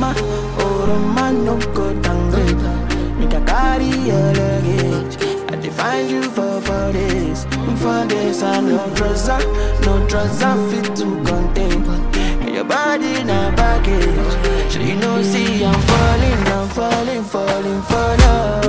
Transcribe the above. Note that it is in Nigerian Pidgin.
Roma, oh Roma, no go downgrade. Make a carry your luggage. I define you for for this, for this. I no trouser, no trouser fit to contain. And your body na baggage. So you know, see I'm falling, I'm falling, falling for love.